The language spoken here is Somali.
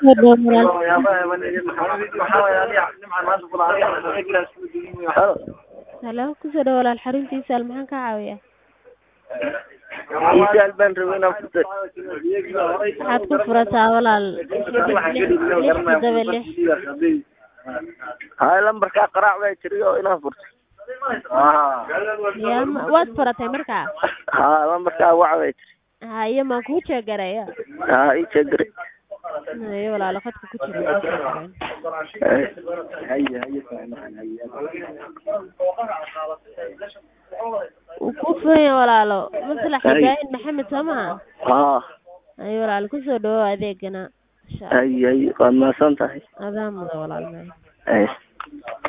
kusoo dhawo walaal halo halo kusoo dhawo walaal xaruntiisa al maxaan kaa caawiyaa isaal baan rabay inaan furtay waxaad ku furataa walaal lix lix toddoba lix hay lambarkaa qaraac baa jiray oo inaan furtay ya ma- waad furatay markaa ha lambarkaa wac baa jiray haye maan kuu jeegaraya ha ii jeegare haye walaalo khadka ku jira kuu jeegareen wuu kuu furan yahay walaalo maslax Haye. ibraahim maxamed soo maha ha haye walaalo kusoo dhawo adeegana insha allah hay hay waad mahadsan tahay adaa muda walaal hay